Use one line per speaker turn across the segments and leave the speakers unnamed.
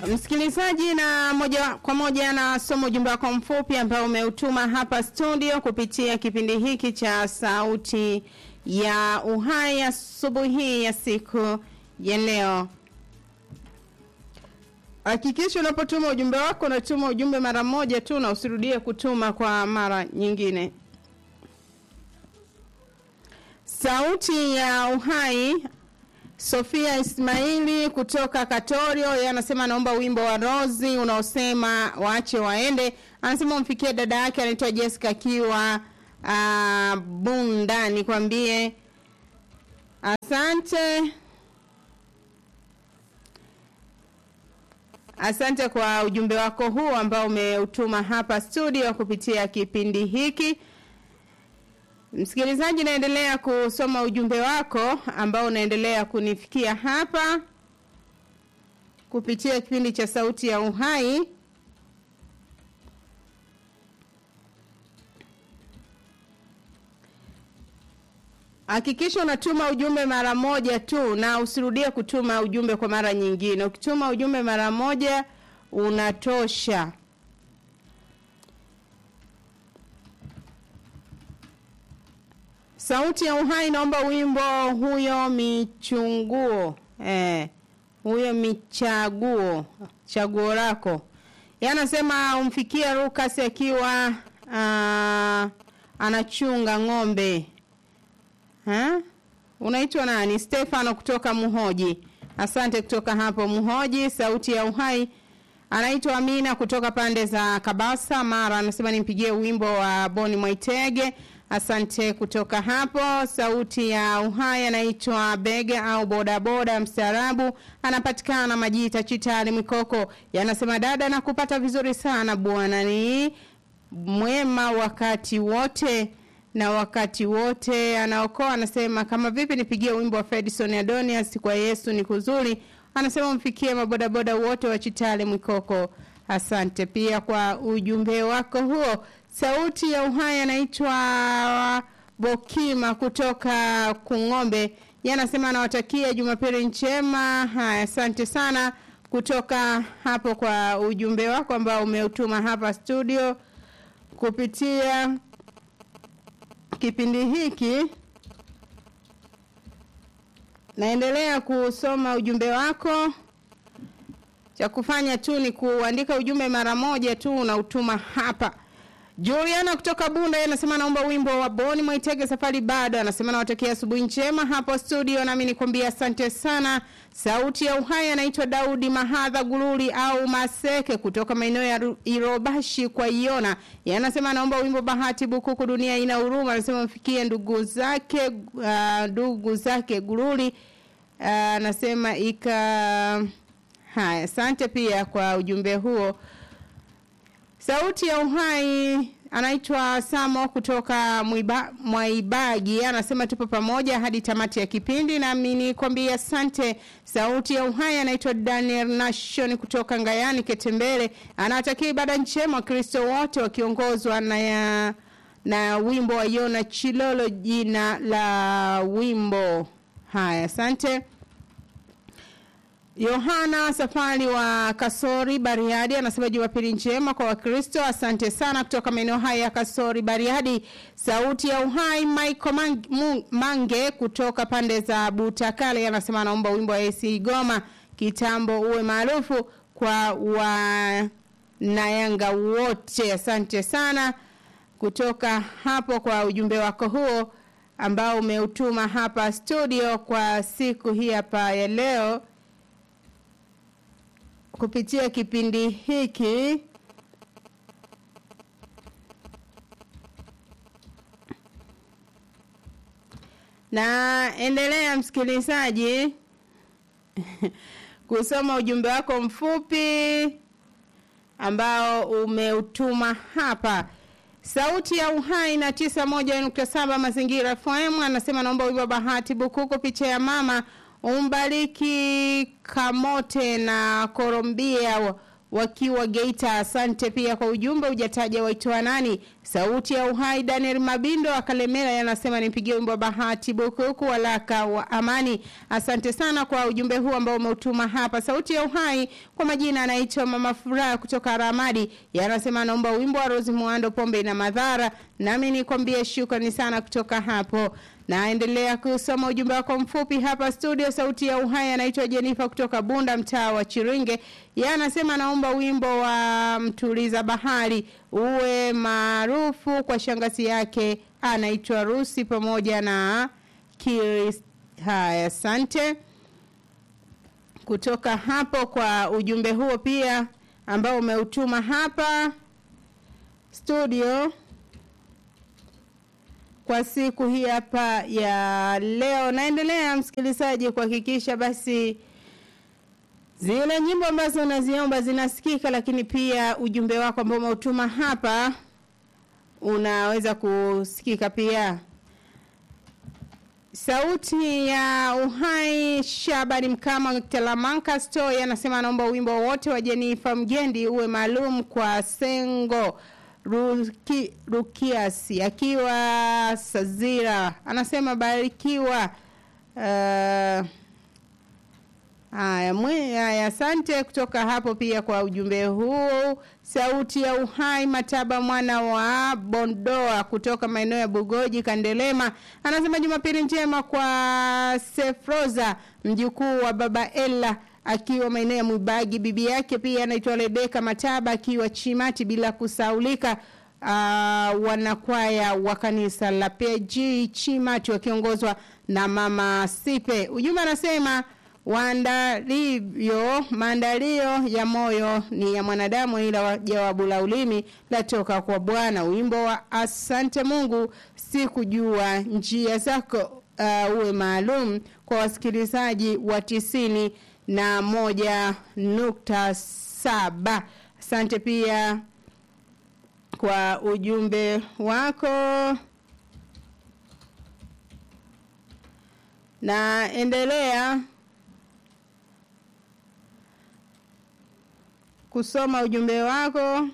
Msikilizaji, na moja kwa moja na somo ujumbe wako mfupi ambao umeutuma hapa studio kupitia kipindi hiki cha Sauti ya Uhai asubuhi hii ya siku ya leo. Hakikisha unapotuma ujumbe wako unatuma ujumbe mara moja tu na usirudie kutuma kwa mara nyingine. Sauti ya Uhai Sofia Ismaili kutoka Katorio yeye anasema naomba wimbo wa Rozi unaosema waache waende. Anasema umfikie dada yake anaitwa Jessica akiwa uh, Bunda nikwambie asante. Asante kwa ujumbe wako huu ambao umeutuma hapa studio kupitia kipindi hiki. Msikilizaji, naendelea kusoma ujumbe wako ambao unaendelea kunifikia hapa kupitia kipindi cha Sauti ya Uhai. Hakikisha unatuma ujumbe mara moja tu na usirudie kutuma ujumbe kwa mara nyingine. Ukituma ujumbe mara moja unatosha. Sauti ya Uhai naomba wimbo huyo michunguo. Eh, huyo michaguo, chaguo lako. Yeye anasema umfikie Lucas akiwa uh, anachunga ng'ombe. Ha? Unaitwa nani? Stefano kutoka Muhoji. Asante kutoka hapo Muhoji. Sauti ya Uhai anaitwa Amina kutoka pande za Kabasa Mara, anasema nimpigie wimbo wa Boni Mwaitege. Asante kutoka hapo. Sauti ya Uhai anaitwa Bege au bodaboda mstaarabu, anapatikana Majita Chitali Mikoko. Yanasema dada, nakupata vizuri sana bwana, ni mwema wakati wote na wakati wote anaokoa. Anasema kama vipi nipigie wimbo wa Fedison Adonias kwa Yesu ni kuzuri. Anasema umfikie mabodaboda wote wa Chitale Mwikoko. Asante pia kwa ujumbe wako huo. Sauti ya Uhai anaitwa Bokima kutoka Kung'ombe. Yeye anasema anawatakia Jumapili njema. Haya, asante sana kutoka hapo kwa ujumbe wako ambao umeutuma hapa studio kupitia kipindi hiki. Naendelea kusoma ujumbe wako. Cha kufanya tu ni kuandika ujumbe mara moja tu unautuma hapa. Juliana kutoka Bunda yeye anasema naomba wimbo wa Boni Mwaitege safari bado. Anasema nawatakia asubuhi njema hapo studio, nami nikwambia asante sana. Sauti ya Uhai anaitwa Daudi Mahadha Gululi au Maseke kutoka maeneo ya Irobashi kwa Iona. Yeye anasema naomba wimbo Bahati Bukuku dunia ina huruma. Anasema mfikie ndugu zake uh, ndugu zake Gululi. Uh, anasema ika haya, asante pia kwa ujumbe huo. Sauti ya Uhai anaitwa Samo kutoka Mwiba, Mwaibagi anasema tupo pamoja hadi tamati ya kipindi, nami nikwambia asante. Sauti ya Uhai anaitwa Daniel Nation kutoka Ngayani Ketembele, anawatakia ibada njema Wakristo wote wakiongozwa na ya, na wimbo wa Yona Chilolo, jina la wimbo. Haya, asante. Yohana Safari wa Kasori Bariadi anasema Jumapili njema kwa Wakristo. Asante sana kutoka maeneo haya ya Kasori Bariadi. Sauti ya Uhai Michael Mange, Mange kutoka pande za Butakale anasema anaomba wimbo wa AC Goma kitambo uwe maarufu kwa wanayanga wote. Asante sana kutoka hapo kwa ujumbe wako huo ambao umeutuma hapa studio kwa siku hii hapa ya leo kupitia kipindi hiki na endelea msikilizaji kusoma ujumbe wako mfupi ambao umeutuma hapa sauti ya uhai na tisa moja nukta saba mazingira FM anasema naomba wimbo bahati bukuku picha ya mama umbariki Kamote na Korombia wakiwa Geita. Asante pia kwa ujumbe, hujataja waitwa nani. Sauti ya Uhai Daniel Mabindo akalemera yanasema nipigie wimbo wa Bahati Bukuku walaka wa amani. Asante sana kwa ujumbe huu ambao umeutuma hapa. Sauti ya Uhai kwa majina anaitwa Mama Furaha kutoka Ramadi, yanasema anaomba wimbo wa Rose Muando pombe na madhara, nami nikwambie shukrani sana kutoka hapo. Naendelea kusoma ujumbe wako mfupi hapa studio. Sauti ya Uhai anaitwa Jenifa kutoka Bunda, mtaa wa Chiringe. Yeye anasema naomba wimbo wa Mtuliza Bahari uwe maarufu kwa shangazi yake anaitwa Rusi pamoja na Kiris. Haya, asante kutoka hapo kwa ujumbe huo pia ambao umeutuma hapa studio kwa siku hii hapa ya leo. Naendelea msikilizaji kuhakikisha basi zile nyimbo ambazo unaziomba zinasikika, lakini pia ujumbe wako ambao umeutuma hapa unaweza kusikika pia. Sauti ya Uhai Shabani Mkama Talamanka Story anasema anaomba wimbo wote wa Jenifa Mgendi uwe maalum kwa Sengo Ruki, Rukias akiwa Sazira anasema barikiwa. Uh, Haya, haya, asante kutoka hapo pia kwa ujumbe huu. Sauti ya Uhai Mataba mwana wa Bondoa kutoka maeneo ya Bugoji Kandelema anasema Jumapili njema kwa Sefroza mjukuu wa baba Ella akiwa maeneo ya Mwibagi, bibi yake pia anaitwa Rebeka Mataba akiwa Chimati, bila kusaulika uh, wanakwaya wa kanisa la PG Chimati wakiongozwa na mama Sipe. Ujumbe anasema waandalio maandalio ya moyo ni ya mwanadamu, ila jawabu la ulimi latoka kwa Bwana. Wimbo wa asante Mungu, sikujua njia zako uh, uwe maalum kwa wasikilizaji wa tisini na moja nukta saba. Asante pia kwa ujumbe wako. Naendelea kusoma ujumbe wako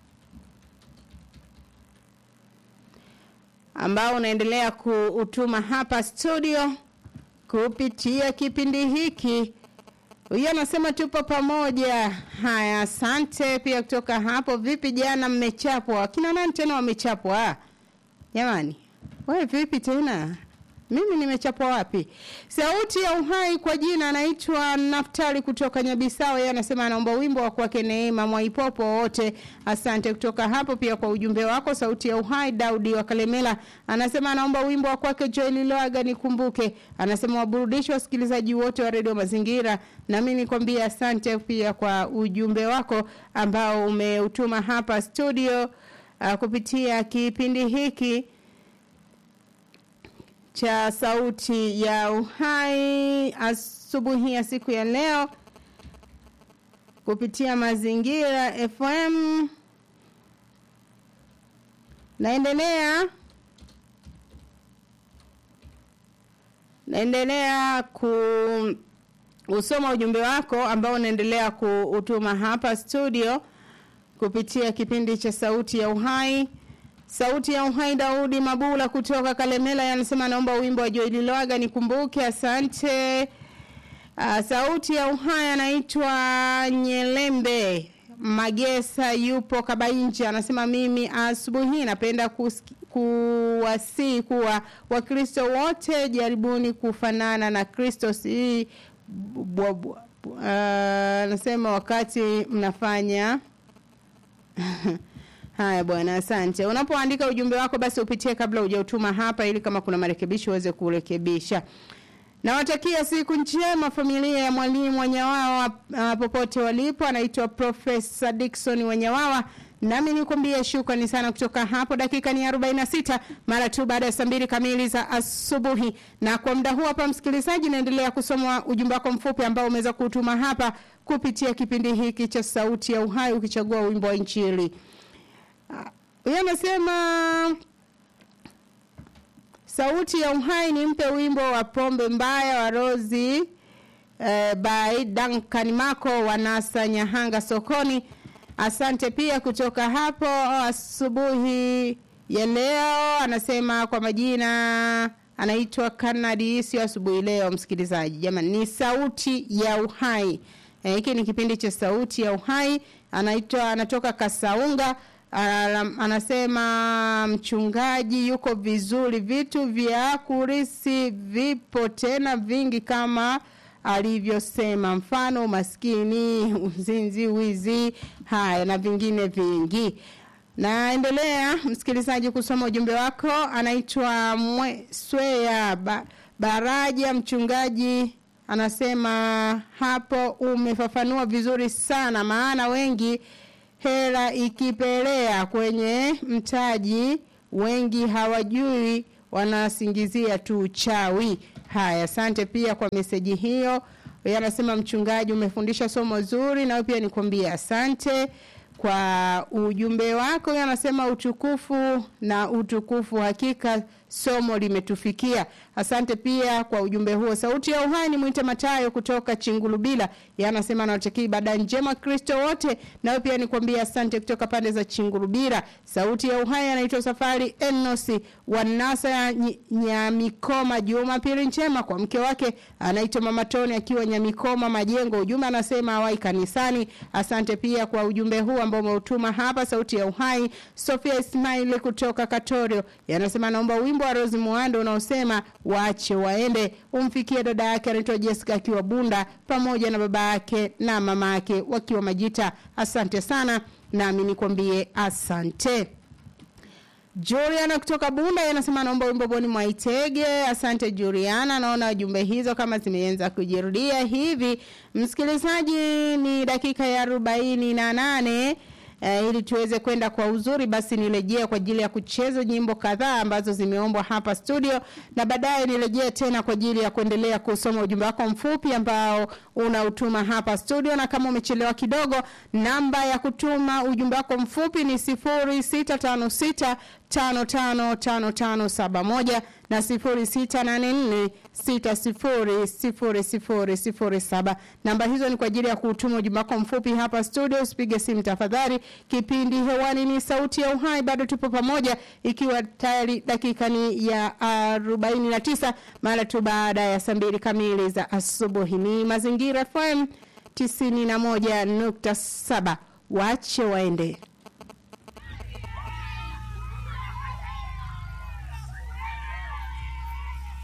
ambao unaendelea kuutuma hapa studio kupitia kipindi hiki. Huyo anasema tupo pamoja. Haya, asante pia kutoka hapo. Vipi jana mmechapwa? Kina nani tena wamechapwa? Jamani, wewe vipi tena? Mimi nimechapwa wapi? Sauti ya Uhai kwa jina anaitwa Naftali kutoka Nyabisao. Yeye anasema anaomba wimbo wa kwake Neema Mwaipopo wote. Asante kutoka hapo pia kwa ujumbe wako. Sauti ya Uhai Daudi wa Kalemela anasema anaomba wimbo wa kwake Joel Loaga nikumbuke. Anasema waburudishe wasikilizaji wote wa Radio Mazingira. Na mimi nikwambie asante pia kwa ujumbe wako ambao umeutuma hapa studio uh, kupitia kipindi hiki cha sauti ya uhai asubuhi ya siku ya leo kupitia mazingira FM. Naendelea naendelea ku usoma ujumbe wako ambao unaendelea kuutuma hapa studio kupitia kipindi cha sauti ya uhai. Sauti ya Uhai Daudi Mabula kutoka Kalemela yanasema naomba wimbo wa Joel Lwaga nikumbuke. Asante. Uh, sauti ya Uhai anaitwa Nyelembe Magesa yupo Kabainji anasema mimi asubuhi napenda kuwasii kuwa Wakristo wote jaribuni kufanana na Kristo si anasema uh, wakati mnafanya Haya bwana, asante. Unapoandika ujumbe wako basi upitie kabla hujautuma hapa, ili kama kuna marekebisho uweze kurekebisha. Nawatakia siku njema familia ya mwalimu Wanyawawa uh, popote walipo. Anaitwa Profesa Dickson Wanyawawa. Nami nikwambie shukrani sana kutoka hapo. Dakika ni 46 mara tu baada ya saa mbili kamili za asubuhi, na kwa muda huu hapa, msikilizaji, naendelea kusoma ujumbe wako mfupi ambao umeweza kutuma hapa kupitia kipindi hiki cha Sauti ya Uhai, ukichagua wimbo wa Injili. Huyo anasema sauti ya uhai nimpe wimbo wa pombe mbaya wa Rozi eh, by Duncan Mako wanasa Nyahanga sokoni. Asante pia kutoka hapo asubuhi ya leo. Anasema kwa majina anaitwa Kanadi, sio asubuhi leo, msikilizaji. Jamani, ni sauti ya uhai. Hiki e, ni kipindi cha sauti ya uhai. Anaitwa anatoka Kasaunga. Alam, anasema mchungaji yuko vizuri, vitu vya kurisi vipo tena vingi kama alivyosema, mfano maskini, uzinzi, wizi, haya na vingine vingi. Naendelea msikilizaji kusoma ujumbe wako. Anaitwa Swea ba, Baraja, mchungaji anasema hapo umefafanua vizuri sana, maana wengi hela ikipelea kwenye mtaji, wengi hawajui, wanasingizia tu uchawi. Haya, asante pia kwa meseji hiyo. Yeye anasema mchungaji, umefundisha somo zuri, na pia nikwambie asante kwa ujumbe wako. Yeye anasema utukufu na utukufu, hakika somo limetufikia. Asante pia kwa ujumbe huo. Sauti ya uhai ni mwite Matayo kutoka Chingulubila. Yeye anasema anawatakia ibada njema Kristo wote. Nawe pia nikwambia asante kutoka pande za Chingulubila. Sauti ya uhai anaitwa Safari Enosi Wanasa ya Nyamikoma. Jumapili njema kwa mke wake anaitwa Mama Toni akiwa Nyamikoma Majengo. Ujumbe anasema awai kanisani. Asante pia kwa ujumbe huu ambao umeutuma hapa. Sauti ya uhai Sofia Ismail kutoka Katorio. Yanasema naomba wimbo wa Rose Muando unaosema waache waende umfikie dada yake anaitwa Jessica akiwa Bunda pamoja na baba yake na mama yake wakiwa Majita. Asante sana, nami nikwambie asante. Juliana kutoka Bunda anasema naomba wimbo Boni Mwaitege. Asante Juliana, naona jumbe hizo kama zimeanza kujirudia hivi. Msikilizaji, ni dakika ya arobaini na nane. Uh, ili tuweze kwenda kwa uzuri basi nirejea kwa ajili ya kucheza nyimbo kadhaa ambazo zimeombwa hapa studio na baadaye nirejea tena kwa ajili ya kuendelea kusoma ujumbe wako mfupi ambao unautuma hapa studio na kama umechelewa kidogo namba ya kutuma ujumbe wako mfupi ni 0656 555571 na 0684600007. Namba hizo ni kwa ajili ya kutuma ujumbe wako mfupi hapa studio. Usipige simu tafadhali. Kipindi hewani ni sauti ya uhai, bado tupo pamoja, ikiwa tayari dakika ni ya 49 mara tu baada ya saa mbili kamili za asubuhi. Ni Mazingira FM 91.7, wache waende.